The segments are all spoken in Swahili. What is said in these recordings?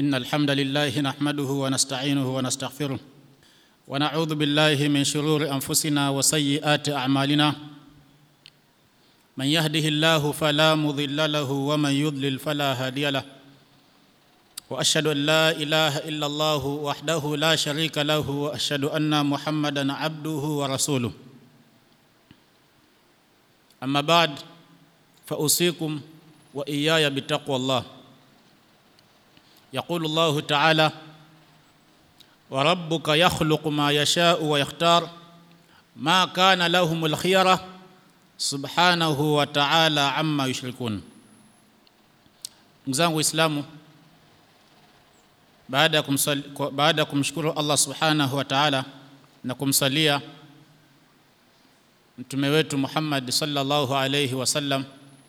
إن الحمد لله نحمده ونستعينه ونستغفره ونعوذ بالله من شرور أنفسنا وسيئات أعمالنا من يهده الله فلا مضل له ومن يضلل فلا هادي له واشهد ان لا اله الا الله وحده لا شريك له واشهد ان محمدا عبده ورسوله اما بعد فاوصيكم واياي بتقوى الله يقول الله تعالى وربك يخلق ما يشاء ويختار ما كان لهم الخيره subhanahu wa ta'ala amma yushrikun ndugu zangu waislamu baada ya kumsali, baada ya kumshukuru Allah subhanahu wa ta'ala na kumsalia mtume wetu Muhammad sallallahu alayhi wasallam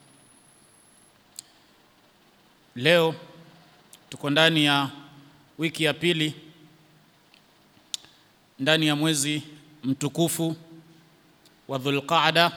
leo tuko ndani ya wiki ya pili ndani ya mwezi mtukufu wa Dhulqa'da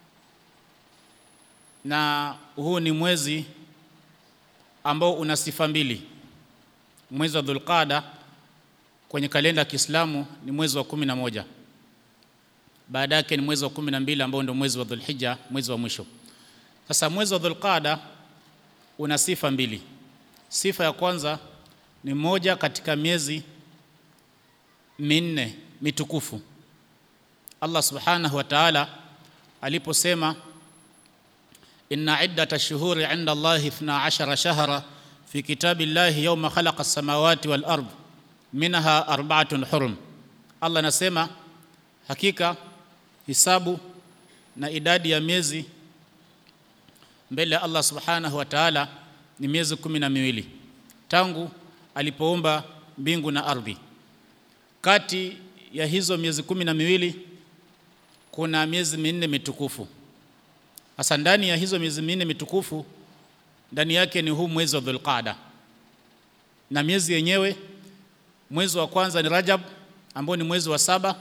na huu ni mwezi ambao una sifa mbili. Mwezi wa Dhulqada kwenye kalenda ya Kiislamu ni mwezi wa kumi na moja. Baada yake ni mwezi wa kumi na mbili ambao ndio mwezi wa Dhulhijja, mwezi wa mwisho. Sasa mwezi wa Dhulqada una sifa mbili. Sifa ya kwanza ni moja katika miezi minne mitukufu. Allah Subhanahu wa Ta'ala aliposema إن عدة الشهور عند الله اثنا عشر شهرا في كتاب الله يوم خلق السماوات والأرض منها أربعة حرم الله نسمى hakika hisabu na idadi ya miezi mbele ya Allah subhanahu wa ta'ala ni miezi kumi na miwili tangu alipoumba mbingu na ardhi. Kati ya hizo miezi kumi na miwili kuna miezi minne mitukufu Hasa ndani ya hizo miezi minne mitukufu ndani yake ni huu mwezi wa Dhulqaada. Na miezi yenyewe mwezi wa kwanza ni Rajab ambao ni mwezi wa saba.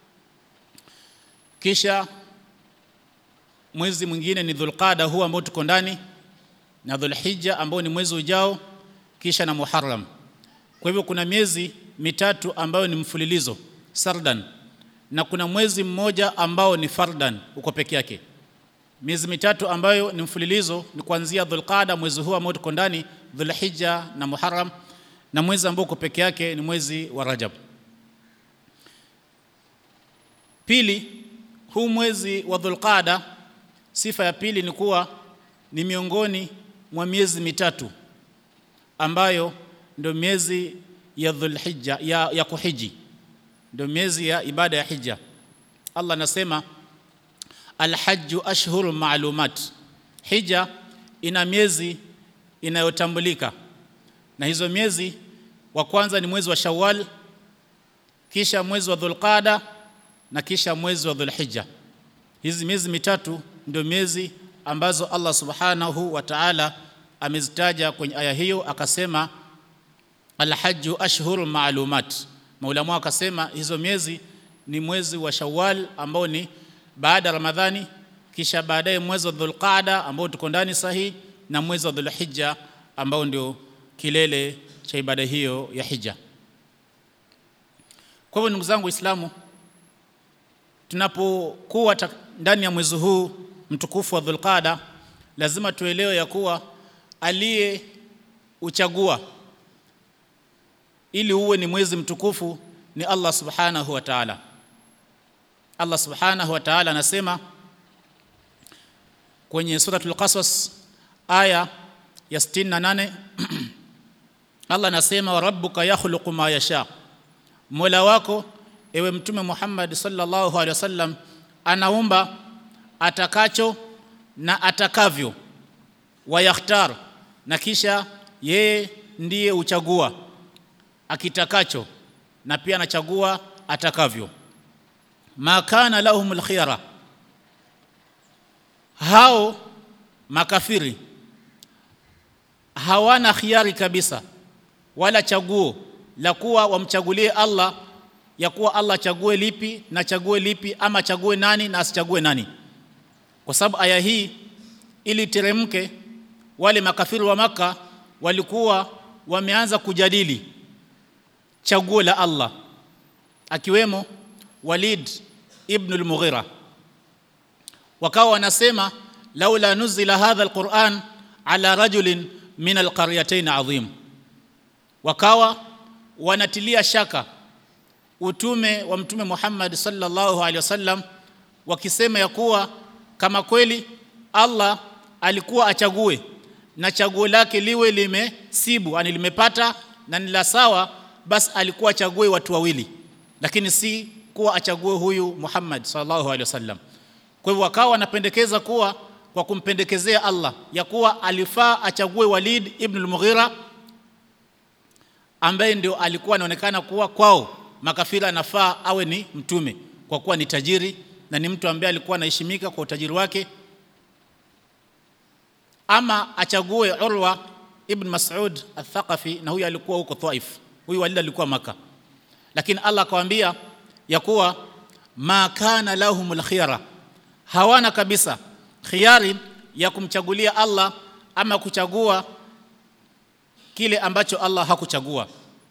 Kisha mwezi mwingine ni Dhulqaada huu ambao tuko ndani na Dhulhijja ambao ni mwezi ujao kisha na Muharram. Kwa hivyo kuna miezi mitatu ambayo ni mfululizo sardan na kuna mwezi mmoja ambao ni fardan uko peke yake miezi mitatu ambayo ni mfululizo ni kuanzia Dhulqada mwezi huu ambao tuko ndani Dhulhijja na Muharram na mwezi ambao uko peke yake ni mwezi wa Rajab pili huu mwezi wa Dhulqada sifa ya pili ni kuwa ni miongoni mwa miezi mitatu ambayo ndio miezi ya Dhulhijja ya, ya kuhiji ndio miezi ya ibada ya hija Allah anasema Alhajju ashhuru maalumat, hija ina miezi inayotambulika, na hizo miezi wa kwanza ni mwezi wa Shawwal, kisha mwezi wa Dhulqada na kisha mwezi wa Dhulhijja. Hizi miezi mitatu ndio miezi ambazo Allah subhanahu wa ta'ala amezitaja kwenye aya hiyo, akasema alhajju ashhuru maalumat. Maulama akasema hizo miezi ni mwezi wa Shawwal ambao ni baada Ramadhani kisha baadaye mwezi wa Dhulqaada ambao tuko ndani sahihi na mwezi wa Dhulhijja ambao ndio kilele cha ibada hiyo ya hija. Kwa hivyo ndugu zangu Waislamu, tunapokuwa ndani ya mwezi huu mtukufu wa Dhulqaada, lazima tuelewe ya kuwa aliye uchagua ili uwe ni mwezi mtukufu ni Allah subhanahu wa ta'ala. Allah subhanahu wa ta'ala anasema kwenye suratul Qasas aya ya 68 Allah anasema wa rabbuka yakhluqu ma yasha, Mola wako ewe Mtume Muhammad sallallahu alaihi wasallam anaumba atakacho na atakavyo, wayakhtar, na kisha yeye ndiye uchagua akitakacho na pia anachagua atakavyo ma kana lahum alkhiyara, hao makafiri hawana khiari kabisa wala chaguo la kuwa wamchagulie Allah ya kuwa Allah chague lipi na chague lipi ama chague nani na asichague nani, kwa sababu aya hii ili teremke, wale makafiri wa Maka walikuwa wameanza kujadili chaguo la Allah akiwemo Walid ibn al-Mughira wakawa wanasema laula nuzila hadha alquran ala rajulin min alqaryatayn adhim wakawa wanatilia shaka utume wa mtume Muhammad sallallahu alaihi wasallam wakisema ya kuwa kama kweli Allah alikuwa achague na chaguo lake liwe limesibu yani limepata na ni la sawa basi alikuwa achague watu wawili lakini si kuwa achague huyu Muhammad sallallahu alaihi wasallam kwa hivyo wakawa wanapendekeza kuwa kwa kumpendekezea Allah ya kuwa alifaa achague Walid ibn al-Mughira ambaye ndio alikuwa anaonekana kuwa kwao makafira anafaa awe ni mtume kwa kuwa ni tajiri na ni mtu ambaye alikuwa anaheshimika kwa utajiri wake ama achague Urwa ibn Mas'ud al-Thaqafi na huyu alikuwa huko Taif huyu Walid alikuwa maka lakini Allah akawaambia ya kuwa ma kana lahumul khiyara hawana kabisa khiari ya kumchagulia Allah ama kuchagua kile ambacho Allah hakuchagua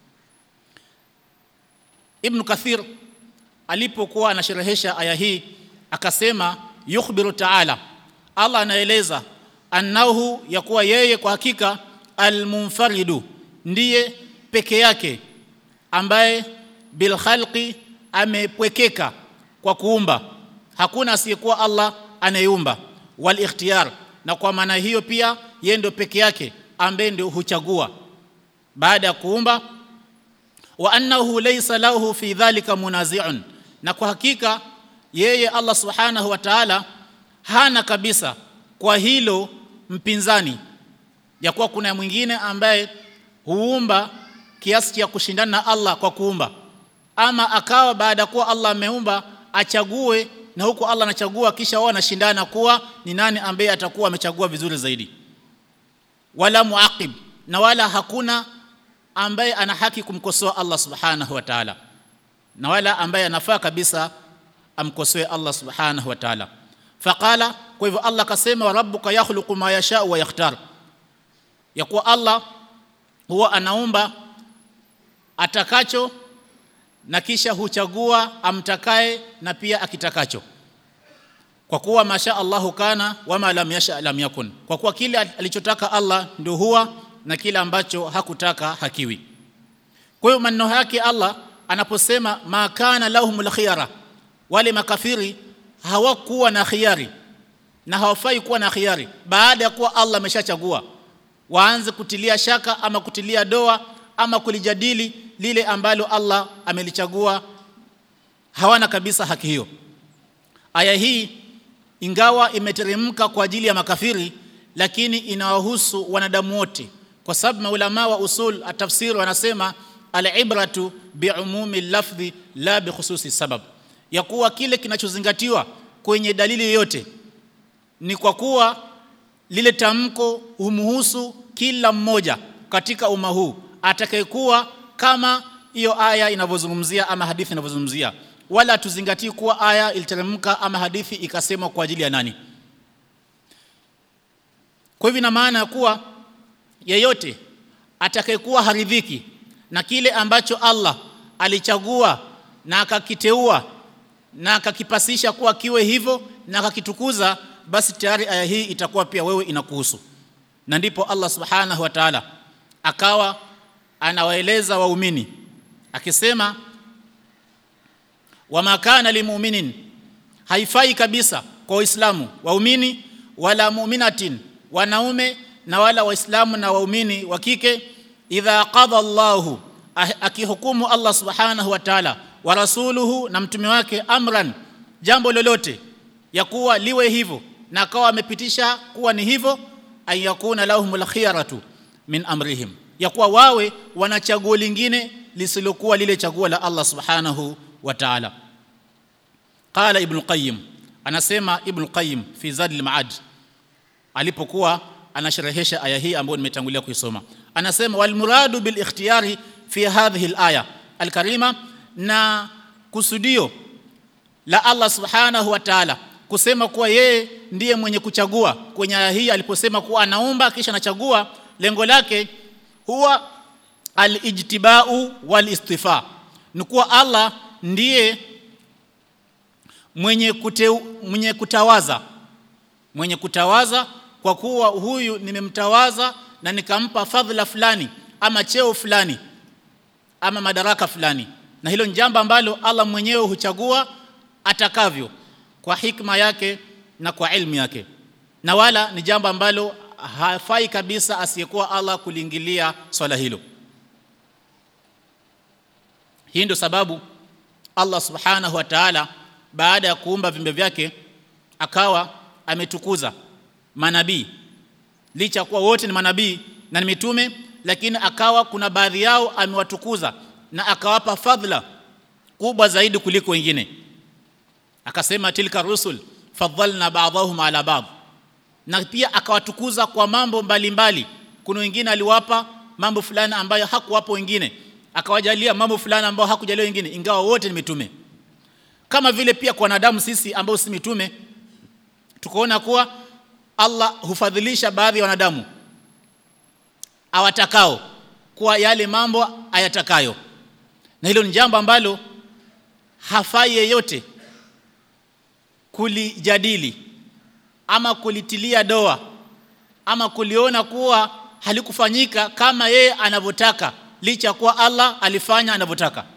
Ibn Kathir alipokuwa anasherehesha aya hii akasema yukhbiru ta'ala Allah anaeleza annahu ya kuwa yeye kwa hakika almunfaridu ndiye peke yake ambaye bil khalqi amepwekeka kwa kuumba hakuna asiyekuwa Allah anayeumba wal ikhtiyar na kwa maana hiyo pia yeye ndio peke yake ambaye ndio huchagua baada ya kuumba wa annahu laysa lahu fi dhalika munazi'un na kwa hakika yeye Allah subhanahu wa ta'ala hana kabisa kwa hilo mpinzani ya kuwa kuna mwingine ambaye huumba kiasi cha kushindana na Allah kwa kuumba ama akawa baada ya kuwa Allah ameumba achague na huko Allah anachagua kisha wao wanashindana kuwa ni nani ambaye atakuwa amechagua vizuri zaidi wala muaqib na wala hakuna ambaye ana haki kumkosoa Allah subhanahu wa ta'ala na wala ambaye anafaa kabisa amkosoe Allah subhanahu wa ta'ala faqala kwa hivyo Allah kasema wa rabbuka yakhluqu ma yasha wa yakhtar ya kuwa Allah huwa anaumba atakacho na kisha huchagua amtakaye na pia akitakacho kwa kuwa masha Allahu kana wama lam yasha lam yakun kwa kuwa kile alichotaka Allah ndio huwa na kile ambacho hakutaka hakiwi kwa hiyo maneno yake Allah anaposema ma kana lahumul khiyara wale makafiri hawakuwa na khiari na hawafai kuwa na khiari baada ya kuwa Allah ameshachagua waanze kutilia shaka ama kutilia doa ama kulijadili lile ambalo Allah amelichagua hawana kabisa haki hiyo aya hii ingawa imeteremka kwa ajili ya makafiri lakini inawahusu wanadamu wote kwa sababu maulama wa usul atafsiri wanasema al-ibratu biumumi lafdhi la bikhususi sabab ya kuwa kile kinachozingatiwa kwenye dalili yoyote ni kwa kuwa lile tamko humhusu kila mmoja katika umma huu atakayekuwa kama hiyo aya inavyozungumzia ama hadithi inavyozungumzia wala tuzingatii kuwa aya iliteremka ama hadithi ikasemwa kwa ajili ya nani kwa hivyo ina maana ya kuwa yeyote atakayekuwa haridhiki na kile ambacho Allah alichagua na akakiteua na akakipasisha kuwa kiwe hivyo na akakitukuza basi tayari aya hii itakuwa pia wewe inakuhusu na ndipo Allah subhanahu wa ta'ala akawa anawaeleza waumini akisema wama kana limu'minin haifai kabisa kwa waislamu waumini wala mu'minatin wanaume na wala waislamu na waumini wa kike idha qada Allahu akihukumu Allah subhanahu wa ta'ala wa rasuluhu na mtume wake amran jambo lolote ya kuwa liwe hivyo na akawa amepitisha kuwa ni hivyo ayakuna lahumul khiyaratu min amrihim ya kuwa wawe wana chaguo lingine lisilokuwa lile chaguo la Allah subhanahu wa ta'ala qala ibn qayyim anasema ibn qayyim fi zadil maad alipokuwa anasherehesha aya hii ambayo nimetangulia kuisoma anasema wal muradu bil ikhtiyari fi hadhihi al aya al karima na kusudio la Allah subhanahu wa ta'ala kusema kuwa yeye ndiye mwenye kuchagua kwenye aya hii aliposema kuwa anaumba kisha anachagua lengo lake huwa alijtibau walistifa ni kuwa Allah ndiye mwenye, kute, mwenye kutawaza mwenye kutawaza kwa kuwa huyu nimemtawaza na nikampa fadhila fulani ama cheo fulani ama madaraka fulani na hilo ni jambo ambalo Allah mwenyewe huchagua atakavyo kwa hikma yake na kwa ilmu yake na wala ni jambo ambalo hafai kabisa asiyekuwa Allah kuliingilia swala hilo hii ndio sababu Allah subhanahu wa ta'ala baada ya kuumba viumbe vyake akawa ametukuza manabii licha kuwa wote ni manabii na ni mitume lakini akawa kuna baadhi yao amewatukuza na akawapa fadhila kubwa zaidi kuliko wengine akasema tilka rusul faddalna ba'dahum ala ba'd na pia akawatukuza kwa mambo mbalimbali mbali. kuna wengine aliwapa mambo fulani ambayo hakuwapo wengine akawajalia mambo fulani ambayo hakujalia wengine ingawa wote ni mitume kama vile pia kwa wanadamu sisi ambao si mitume tukaona kuwa Allah hufadhilisha baadhi ya wanadamu awatakao kwa yale mambo ayatakayo na hilo ni jambo ambalo hafai yeyote kulijadili ama kulitilia doa ama kuliona kuwa halikufanyika kama yeye anavyotaka licha kuwa Allah alifanya anavyotaka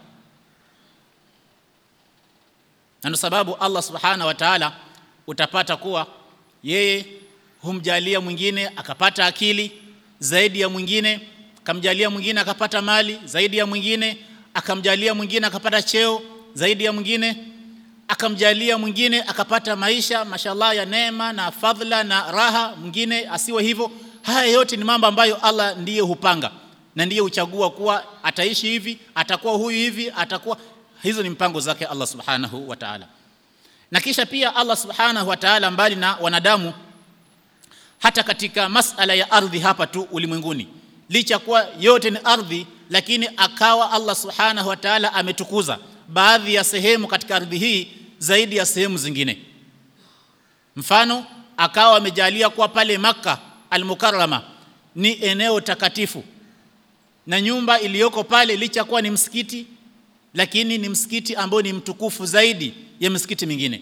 na sababu Allah subhana wa ta'ala utapata kuwa yeye humjalia mwingine akapata akili zaidi ya mwingine akamjalia mwingine akapata mali zaidi ya mwingine akamjalia mwingine akapata cheo zaidi ya mwingine akamjalia mwingine akapata maisha mashallah ya neema na fadhila na raha mwingine asiwe hivyo haya yote ni mambo ambayo Allah ndiye hupanga na ndiye huchagua kuwa ataishi hivi atakuwa huyu hivi atakuwa hizo ni mpango zake Allah subhanahu wa ta'ala na kisha pia Allah subhanahu wa ta'ala mbali na wanadamu hata katika masala ya ardhi hapa tu ulimwenguni licha kuwa yote ni ardhi lakini akawa Allah subhanahu wa ta'ala ametukuza baadhi ya sehemu katika ardhi hii zaidi ya sehemu zingine mfano akawa amejalia kuwa pale maka al-Mukarrama ni eneo takatifu na nyumba iliyoko pale licha kuwa ni msikiti lakini ni msikiti ambao ni mtukufu zaidi ya misikiti mingine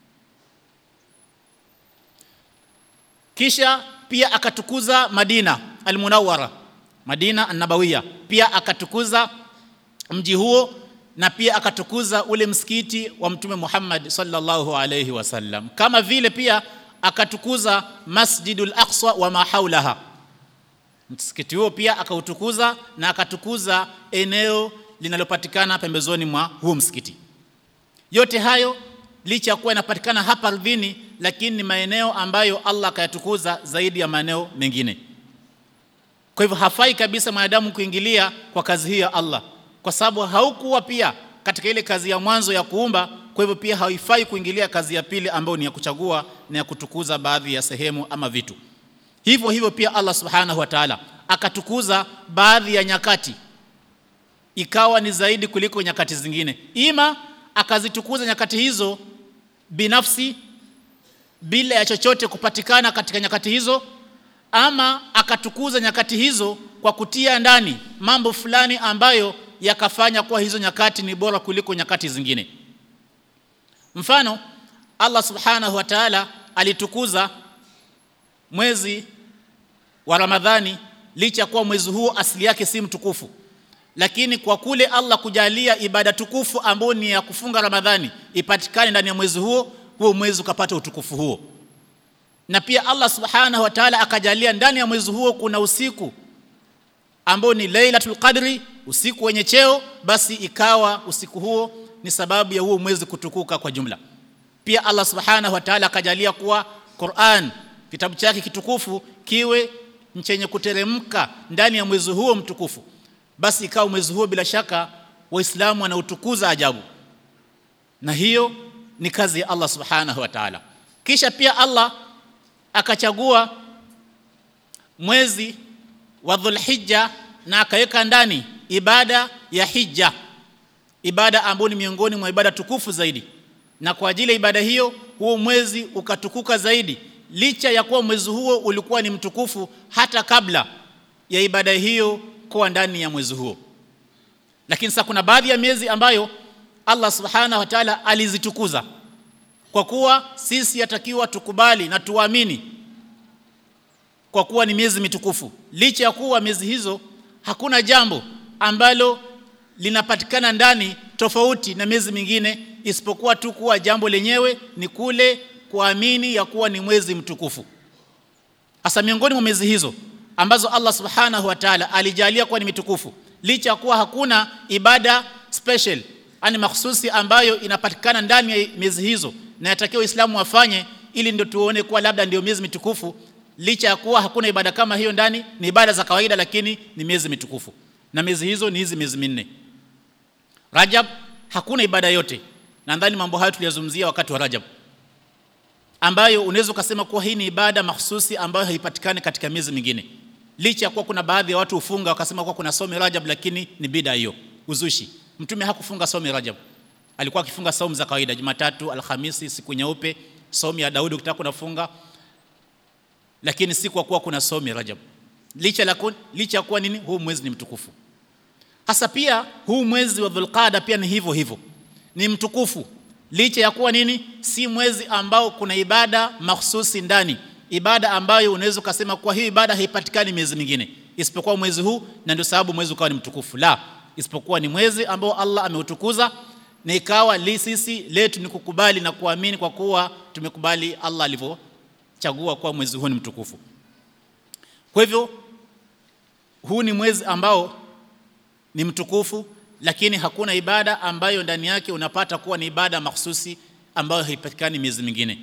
kisha pia akatukuza Madina al-Munawwara Madina an-Nabawiyya pia akatukuza mji huo na pia akatukuza ule msikiti wa mtume Muhammad sallallahu alayhi wasallam kama vile pia akatukuza Masjidul Aqsa wa ma haulaha msikiti huo pia akautukuza na akatukuza eneo linalopatikana pembezoni mwa huo msikiti yote hayo licha ya kuwa yanapatikana hapa ardhini lakini ni maeneo ambayo Allah akayatukuza zaidi ya maeneo mengine kwa hivyo hafai kabisa mwanadamu kuingilia kwa kazi hii ya Allah kwa sababu haukuwa pia katika ile kazi ya mwanzo ya kuumba kwa hivyo pia haifai kuingilia kazi ya pili ambayo ni ya kuchagua na ya kutukuza baadhi ya sehemu ama vitu hivyo hivyo pia Allah subhanahu wa ta'ala akatukuza baadhi ya nyakati ikawa ni zaidi kuliko nyakati zingine ima akazitukuza nyakati hizo binafsi bila ya chochote kupatikana katika nyakati hizo ama akatukuza nyakati hizo kwa kutia ndani mambo fulani ambayo yakafanya kuwa hizo nyakati ni bora kuliko nyakati zingine mfano Allah subhanahu wa ta'ala alitukuza mwezi wa Ramadhani licha kuwa mwezi huo asili yake si mtukufu lakini kwa kule Allah kujalia ibada tukufu ambayo ni ya kufunga Ramadhani ipatikane ndani ya mwezi huo huo mwezi ukapata utukufu huo na pia Allah subhanahu wa ta'ala akajalia ndani ya mwezi huo kuna usiku ambao ni Lailatul Qadri usiku wenye cheo basi ikawa usiku huo ni sababu ya huo mwezi kutukuka kwa jumla pia Allah subhanahu wa ta'ala akajalia kuwa Qur'an kitabu chake kitukufu kiwe chenye kuteremka ndani ya mwezi huo mtukufu basi ikawa mwezi huo bila shaka waislamu wanautukuza ajabu na hiyo ni kazi ya Allah subhanahu wa ta'ala kisha pia Allah akachagua mwezi wa Dhulhijja na akaweka ndani ibada ya hija ibada ambayo ni miongoni mwa ibada tukufu zaidi na kwa ajili ya ibada hiyo huo mwezi ukatukuka zaidi licha ya kuwa mwezi huo ulikuwa ni mtukufu hata kabla ya ibada hiyo kuwa ndani ya mwezi huo lakini sasa kuna baadhi ya miezi ambayo Allah subhanahu wa ta'ala alizitukuza kwa kuwa sisi yatakiwa tukubali na tuamini kwa kuwa ni miezi mitukufu licha ya kuwa miezi hizo hakuna jambo ambalo linapatikana ndani tofauti na miezi mingine isipokuwa tu kuwa jambo lenyewe ni kule kuamini ya kuwa ni mwezi mtukufu hasa miongoni mwa miezi hizo ambazo Allah subhanahu wa ta'ala alijalia kuwa ni mitukufu licha ya kuwa hakuna ibada special ani mahsusi ambayo inapatikana ndani ya miezi hizo na yatakiwa Uislamu wafanye ili ndio tuone kuwa labda ndio miezi mitukufu licha ya kuwa hakuna ibada kama hiyo ndani ni ibada za kawaida lakini ni miezi mitukufu na miezi hizo ni hizi miezi minne Rajab hakuna ibada yote nadhani mambo hayo tuliyazungumzia wakati wa Rajab ambayo unaweza ukasema kuwa hii ni ibada mahsusi ambayo haipatikani katika miezi mingine licha ya kuwa kuna baadhi ya watu hufunga wakasema kuwa kuna somi Rajab lakini ni bida hiyo uzushi mtume hakufunga somi Rajab alikuwa akifunga saumu za kawaida Jumatatu Alhamisi siku nyeupe somi ya Daudi ukitaka kunafunga lakini si kwa kuwa kuna somi Rajab licha la licha kuwa nini huu mwezi ni mtukufu hasa pia huu mwezi wa Dhulqaada pia ni hivyo hivyo ni mtukufu licha ya kuwa nini si mwezi ambao kuna ibada mahsusi ndani ibada ambayo unaweza kusema kuwa hii ibada haipatikani miezi mingine isipokuwa mwezi huu na ndio sababu mwezi ukawa ni mtukufu la isipokuwa ni mwezi ambao Allah ameutukuza na ikawa li sisi letu ni kukubali na kuamini kwa kuwa tumekubali Allah alivyochagua kuwa mwezi huu ni mtukufu kwa hivyo huu ni mwezi ambao ni mtukufu lakini hakuna ibada ambayo ndani yake unapata kuwa ni ibada mahsusi ambayo haipatikani miezi mingine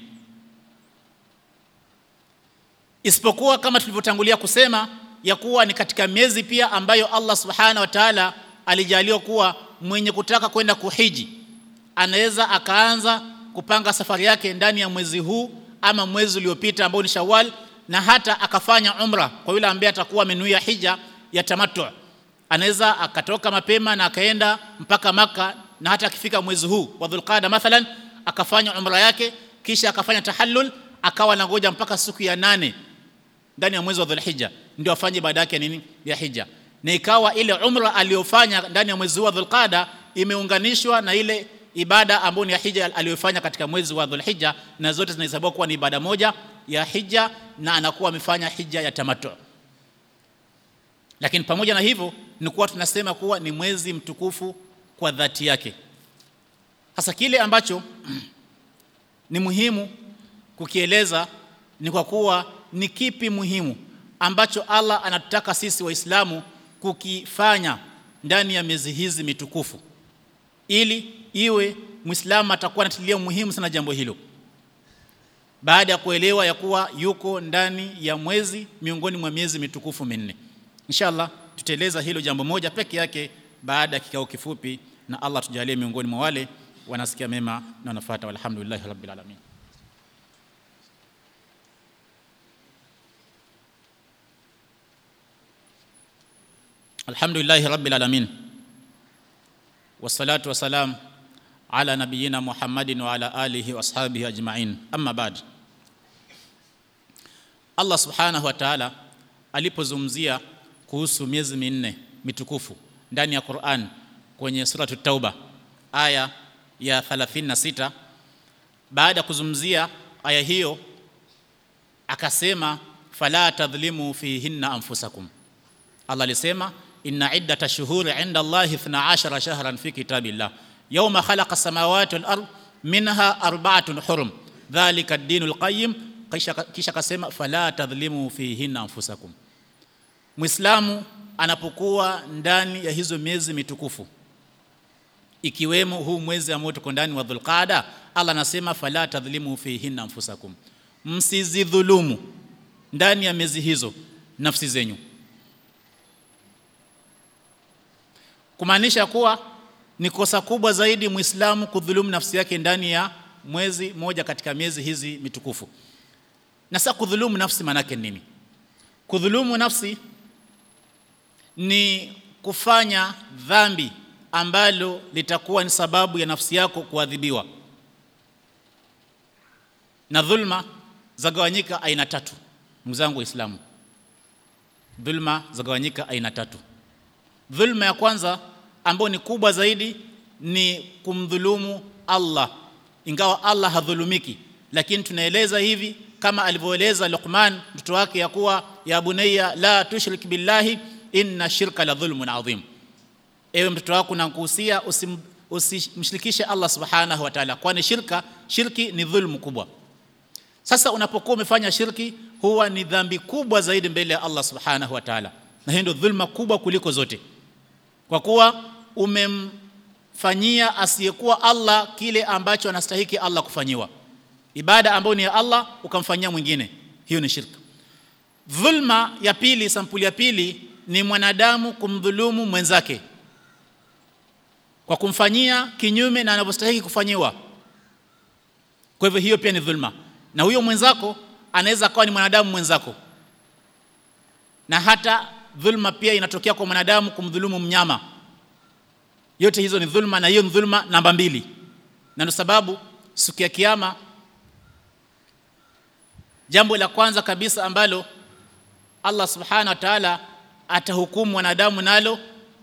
isipokuwa kama tulivyotangulia kusema ya kuwa ni katika miezi pia ambayo Allah subhana wa ta'ala alijaliwa kuwa mwenye kutaka kwenda kuhiji anaweza akaanza kupanga safari yake ndani ya mwezi huu ama mwezi uliopita ambao ni Shawwal na hata akafanya umra kwa yule ambaye atakuwa amenuia hija ya tamattu anaweza akatoka mapema na akaenda mpaka maka na hata akifika mwezi huu wa Dhulqaada mathalan akafanya umra yake kisha akafanya tahallul akawa nangoja mpaka siku ya nane ndani ya mwezi wa Dhulhijja ndio afanye ibada yake nini ya hija na ikawa ile umra aliyofanya ndani ya mwezi wa Dhulqaada imeunganishwa na ile ibada ambayo ni ya hija aliyofanya katika mwezi wa Dhulhijja na zote zinahesabiwa kuwa ni ibada moja ya hija na anakuwa amefanya hija ya tamattu lakini pamoja na hivyo ni kuwa tunasema kuwa ni mwezi mtukufu kwa dhati yake hasa kile ambacho ni muhimu kukieleza ni kwa kuwa ni kipi muhimu ambacho Allah anatutaka sisi waislamu kukifanya ndani ya miezi hizi mitukufu ili iwe muislamu atakuwa anatilia muhimu sana jambo hilo baada ya kuelewa ya kuwa yuko ndani ya mwezi miongoni mwa miezi mitukufu minne inshallah tutaeleza hilo jambo moja peke yake baada ya kikao kifupi na Allah tujalie miongoni mwa wale wanasikia mema na wanafuata walhamdulillah rabbil alamin alhamdulillah rabbil alamin wassalatu wassalam ala nabiyyina muhammadin wa ala alihi wa ashabihi ajma'in amma ba'd Allah subhanahu wa ta'ala alipozungumzia kuhusu miezi minne mitukufu ndani ya Qur'an kwenye sura Tauba aya ya 36 baada ya kuzungumzia aya hiyo akasema fala tadhlimu fihinna anfusakum Allah alisema inna iddata shuhuri inda Allah 12 shahran fi kitabillah yawma khalaqa samawati wal ard minha arba'atun hurum dhalika ad-dinul qayyim kisha akasema fala tadhlimu fihinna anfusakum Muislamu anapokuwa ndani ya hizo miezi mitukufu ikiwemo huu mwezi ambao tuko ndani wa Dhulqaada Allah anasema fala tadhlimu fihinna anfusakum msizidhulumu ndani ya miezi hizo nafsi zenyu kumaanisha kuwa ni kosa kubwa zaidi Muislamu kudhulumu nafsi yake ndani ya mwezi moja katika miezi hizi mitukufu na sasa kudhulumu nafsi manake nini kudhulumu nafsi ni kufanya dhambi ambalo litakuwa ni sababu ya nafsi yako kuadhibiwa na dhulma zagawanyika aina tatu ndugu zangu waislamu dhulma zagawanyika aina tatu dhulma ya kwanza ambayo ni kubwa zaidi ni kumdhulumu Allah ingawa Allah hadhulumiki lakini tunaeleza hivi kama alivyoeleza Luqman mtoto wake ya kuwa ya bunayya la tushrik billahi inna shirka la dhulmun adhim ewe mtoto wako nakuhusia usimshirikishe Allah subhanahu wa ta'ala kwani shirka shirki ni dhulmu kubwa sasa unapokuwa umefanya shirki huwa ni dhambi kubwa zaidi mbele ya Allah subhanahu wa ta'ala na hiyo ndio dhulma kubwa kuliko zote kwa kuwa umemfanyia asiyekuwa Allah kile ambacho anastahiki Allah kufanyiwa ibada ambayo ni ya Allah ukamfanyia mwingine hiyo ni shirka dhulma ya pili sampuli ya pili ni mwanadamu kumdhulumu mwenzake kwa kumfanyia kinyume na anavyostahili kufanyiwa kwa hivyo hiyo pia ni dhulma na huyo mwenzako anaweza kuwa ni mwanadamu mwenzako na hata dhulma pia inatokea kwa mwanadamu kumdhulumu mnyama yote hizo ni dhulma na hiyo ni dhulma namba mbili na ndio sababu siku ya kiyama jambo la kwanza kabisa ambalo Allah subhanahu wa ta'ala atahukumu wanadamu nalo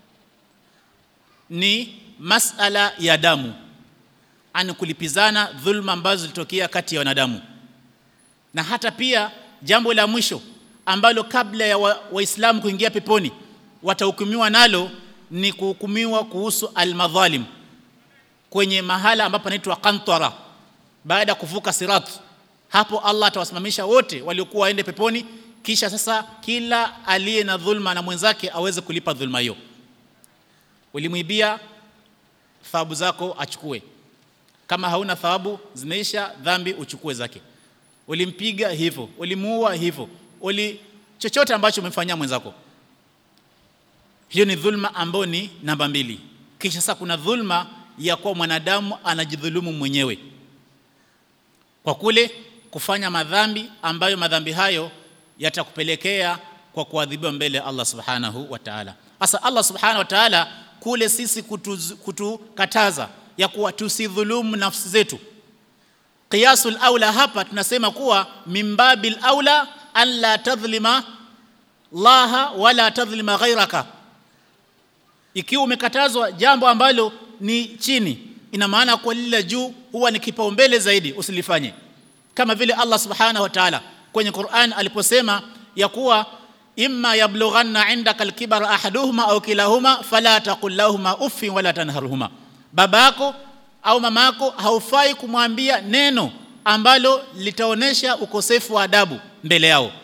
ni masala ya damu ani kulipizana dhulma ambazo zilitokea kati ya wanadamu na hata pia jambo la mwisho ambalo kabla ya waislamu wa kuingia peponi watahukumiwa nalo ni kuhukumiwa kuhusu almadhalim kwenye mahala ambapo anaitwa qantara baada ya kuvuka sirat hapo Allah atawasimamisha wote waliokuwa waende peponi kisha sasa kila aliye na dhulma na mwenzake aweze kulipa dhulma hiyo ulimwibia thawabu zako achukue kama hauna thawabu zimeisha dhambi uchukue zake ulimpiga hivyo ulimuua hivyo uli chochote ambacho umemfanyia mwenzako hiyo ni dhulma ambayo ni namba mbili kisha sasa kuna dhulma ya kuwa mwanadamu anajidhulumu mwenyewe kwa kule kufanya madhambi ambayo madhambi hayo yatakupelekea kwa kuadhibiwa mbele ya Allah subhanahu wa ta'ala sasa Allah subhanahu wa ta'ala kule sisi kutukataza kutu ya kuwa tusidhulumu nafsi zetu qiyasul aula hapa tunasema kuwa mimbabil aula an la tadhlima laha wala tadhlima ghairaka ikiwa umekatazwa jambo ambalo ni chini ina maana kwa lile juu huwa ni kipaumbele zaidi usilifanye kama vile Allah subhanahu wa ta'ala kwenye Qur'an aliposema ya kuwa imma yablughanna indaka alkibara ahaduhuma au kilahuma fala taqul lahumā uffin wala tanharhuma babako au mamako haufai kumwambia neno ambalo litaonesha ukosefu wa adabu mbele yao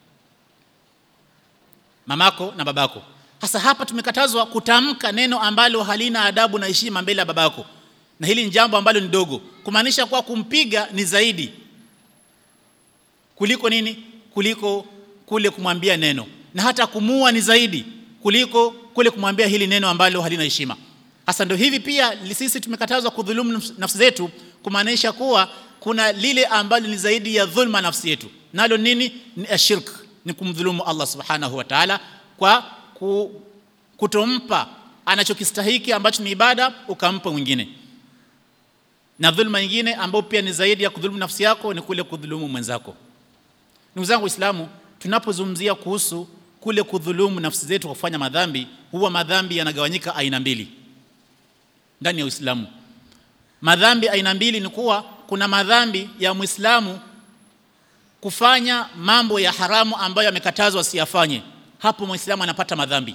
mamako na babako hasa hapa tumekatazwa kutamka neno ambalo halina adabu na heshima mbele ya babako na hili ni jambo ambalo ni dogo kumaanisha kuwa kumpiga ni zaidi kuliko nini kuliko kule kumwambia neno na hata kumua ni zaidi kuliko kule kumwambia hili neno ambalo halina heshima hasa ndio hivi pia sisi tumekatazwa kudhulumu nafsi zetu kumaanisha kuwa kuna lile ambalo ni zaidi ya dhulma nafsi yetu nalo nini ni ashirk ni kumdhulumu Allah subhanahu wa ta'ala kwa ku, kutompa anachokistahiki ambacho ni ibada ukampa mwingine na dhulma nyingine ambayo pia ni zaidi ya kudhulumu nafsi yako ni kule kudhulumu mwenzako ndugu zangu waislamu tunapozungumzia kuhusu kule kudhulumu nafsi zetu kwa kufanya madhambi huwa madhambi yanagawanyika aina mbili ndani ya Uislamu madhambi aina mbili ni kuwa kuna madhambi ya Muislamu kufanya mambo ya haramu ambayo yamekatazwa asiyafanye hapo Muislamu anapata madhambi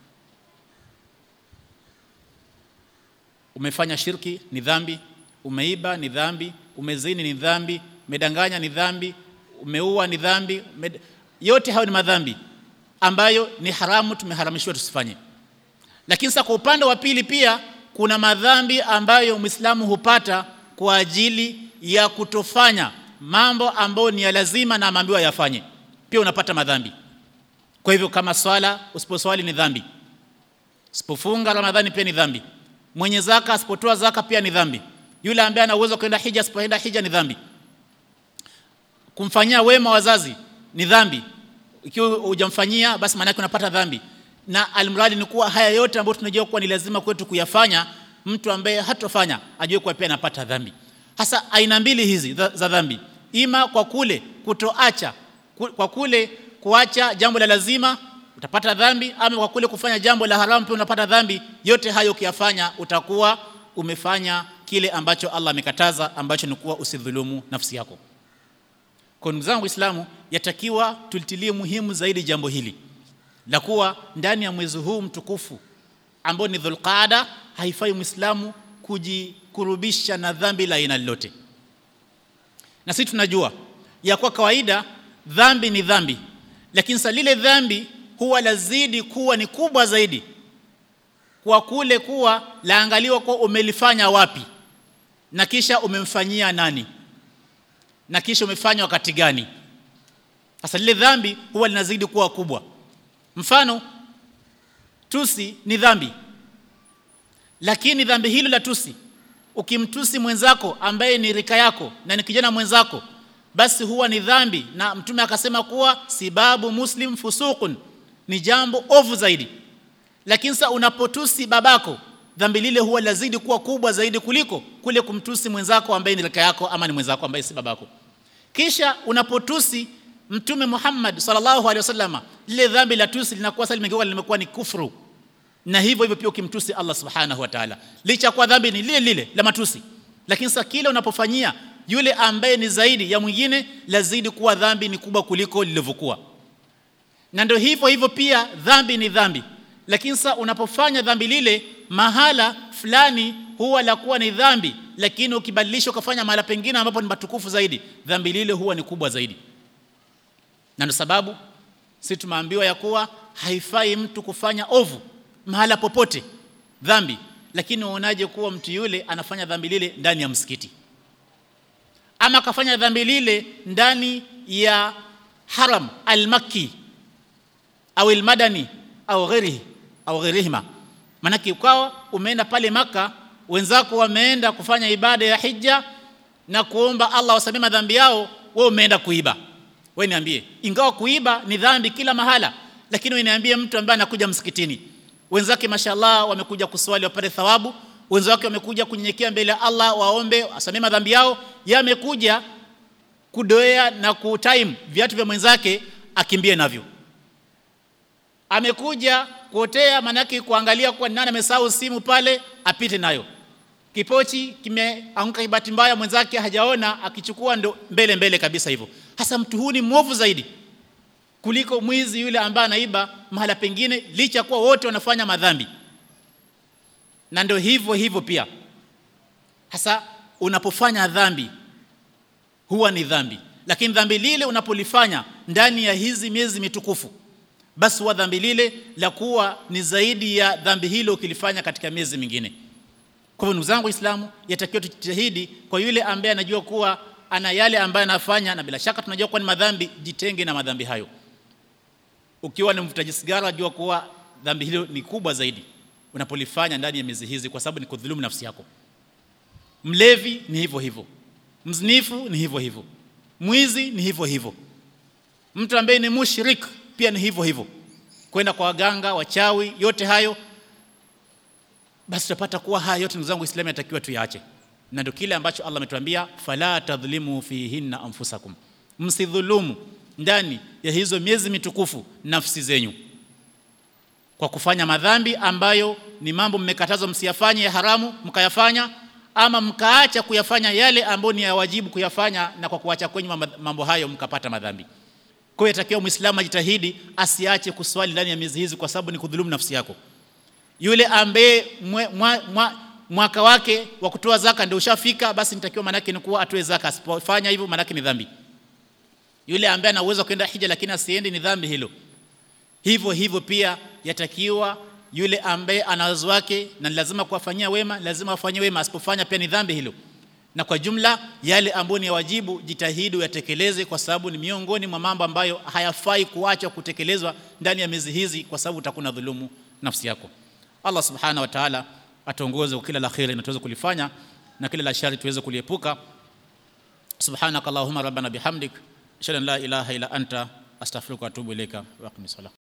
umefanya shirki ni dhambi umeiba ni dhambi umezini ni dhambi umedanganya ni dhambi umeua ni dhambi ume... yote hayo ni madhambi ambayo ni haramu tumeharamishwa tusifanye lakini sasa kwa upande wa pili pia kuna madhambi ambayo Muislamu hupata kwa ajili ya kutofanya mambo ambayo ni ya lazima na ameambiwa yafanye pia unapata madhambi kwa hivyo kama swala usiposwali ni dhambi usipofunga ramadhani pia ni dhambi mwenye zaka asipotoa zaka pia ni dhambi yule ambaye ana uwezo kwenda hija asipoenda hija ni dhambi kumfanyia wema wazazi ni dhambi ikiwa hujamfanyia basi maana yake unapata dhambi na almradi ni kuwa haya yote ambayo tunajua kuwa ni lazima kwetu kuyafanya mtu ambaye hatofanya ajue kuwa pia anapata dhambi hasa aina mbili hizi za, za dhambi ima kwa kule kutoacha ku, kwa kule kuacha jambo la lazima utapata dhambi ama kwa kule kufanya jambo la haramu pia unapata dhambi yote hayo ukiyafanya utakuwa umefanya kile ambacho Allah amekataza ambacho ni kuwa usidhulumu nafsi yako kwa ndugu zangu Waislamu yatakiwa tulitilie muhimu zaidi jambo hili la kuwa ndani ya mwezi huu mtukufu ambao ni Dhulqaada haifai Muislamu kujikurubisha na dhambi la aina lolote. Na sisi tunajua ya kwa kawaida dhambi ni dhambi, lakini sasa lile dhambi huwa lazidi kuwa ni kubwa zaidi kwa kule kuwa laangaliwa kwa umelifanya wapi na kisha umemfanyia nani na kisha umefanya wakati gani. Sasa lile dhambi huwa linazidi kuwa kubwa. Mfano, tusi ni dhambi, lakini dhambi hilo la tusi, ukimtusi mwenzako ambaye ni rika yako na ni kijana mwenzako, basi huwa ni dhambi, na Mtume akasema kuwa sibabu muslim fusuqun, ni jambo ovu zaidi. Lakini sasa unapotusi babako, dhambi lile huwa lazidi kuwa kubwa zaidi kuliko kule kumtusi mwenzako ambaye ni rika yako ama ni mwenzako ambaye si babako. Kisha unapotusi Mtume Muhammad sallallahu alaihi wasallama, lile dhambi la tusi linakuwa sasa limegeuka limekuwa ni kufru, na hivyo hivyo pia ukimtusi Allah subhanahu wa ta'ala, licha kwa dhambi ni lile lile la matusi, lakini sasa kile unapofanyia yule ambaye ni zaidi ya mwingine, lazidi kuwa dhambi ni kubwa kuliko lilivyokuwa. Na ndio hivyo hivyo pia dhambi ni dhambi, lakini sasa unapofanya dhambi lile mahala fulani huwa la kuwa ni dhambi, lakini ukibadilisha ukafanya mahala pengine ambapo ni matukufu zaidi, dhambi lile huwa ni kubwa zaidi na ndio sababu sisi tumeambiwa ya kuwa haifai mtu kufanya ovu mahala popote dhambi, lakini uonaje kuwa mtu yule anafanya dhambi lile ndani ya msikiti ama akafanya dhambi lile ndani ya haram almakki au almadani au ghairihi au ghairihima. Maanake ukawa umeenda pale Maka, wenzako wameenda kufanya ibada ya hija na kuomba Allah wasamee madhambi yao, wewe umeenda kuiba wewe niambie, ingawa kuiba ni dhambi kila mahala, lakini wewe niambie, mtu ambaye anakuja msikitini, wenzake mashallah wamekuja kuswali wapate thawabu, wenzake wamekuja kunyenyekea mbele ya Allah waombe asamee madhambi yao, yamekuja kudoea na kutime viatu vya mwenzake akimbie navyo. Amekuja kuotea, manake kuangalia kwa nani amesahau simu pale, apite nayo. Kipochi kimeanguka kibati mbaya, mwenzake hajaona, akichukua ndo mbele mbele kabisa hivyo. Hasa mtu huu ni mwovu zaidi kuliko mwizi yule ambaye anaiba mahala pengine, licha kuwa wote wanafanya madhambi. Na ndio hivyo hivyo pia, hasa unapofanya dhambi huwa ni dhambi, lakini dhambi lile unapolifanya ndani ya hizi miezi mitukufu, basi huwa dhambi lile la kuwa ni zaidi ya dhambi hilo ukilifanya katika miezi mingine. Kwa hivyo ndugu zangu Waislamu, yatakiwa tujitahidi kwa yule ambaye anajua kuwa ana yale ambayo anafanya, na bila shaka tunajua kuwa ni madhambi, jitenge na madhambi hayo. Ukiwa ni mvutaji sigara, jua kuwa dhambi hilo ni kubwa zaidi unapolifanya ndani ya miezi hizi, kwa sababu ni kudhulumu nafsi yako. Mlevi ni hivyo hivyo, mzinifu ni hivyo hivyo, mwizi ni hivyo hivyo, mtu ambaye ni mushrik pia ni hivyo hivyo, kwenda kwa waganga, wachawi, yote hayo basi tutapata kuwa haya yote ndugu zangu Waislamu yatakiwa tuyaache, na ndio kile ambacho Allah ametuambia, fala tadhlimu fihinna anfusakum, msidhulumu ndani ya hizo miezi mitukufu nafsi zenyu kwa kufanya madhambi ambayo ni mambo mmekatazwa msiyafanye ya haramu mkayafanya, ama mkaacha kuyafanya yale ambayo ni ya wajibu kuyafanya, na kwa kuacha kwenye mambo hayo mkapata madhambi. Kwa hiyo yatakiwa Muislamu ajitahidi asiache kuswali ndani ya miezi hizi, kwa sababu ni kudhulumu nafsi yako yule ambaye mwaka wake wa kutoa zaka ndio ushafika, basi nitakiwa manake ni kuwa atoe zaka. Asipofanya hivyo, manake ni dhambi. Yule ambaye ana uwezo kwenda hija lakini asiende, ni dhambi hilo. Hivyo hivyo pia yatakiwa yule ambaye ana wazazi wake na lazima kuwafanyia wema, lazima afanyie wema, asipofanya pia ni dhambi hilo. Na kwa jumla yale ambayo ni ya wajibu, jitahidi uyatekeleze, kwa sababu ni miongoni mwa mambo ambayo hayafai kuacha kutekelezwa ndani ya miezi hizi, kwa sababu utakuwa dhulumu nafsi yako. Allah subhanahu wa ta'ala atuongoze kwa kila la kheri na tuweze kulifanya na kila la shari tuweze kuliepuka. Subhanaka Allahumma rabbana bihamdik ashhadu an la ilaha illa anta astaghfiruka wa atubu ilaika wa aqim salat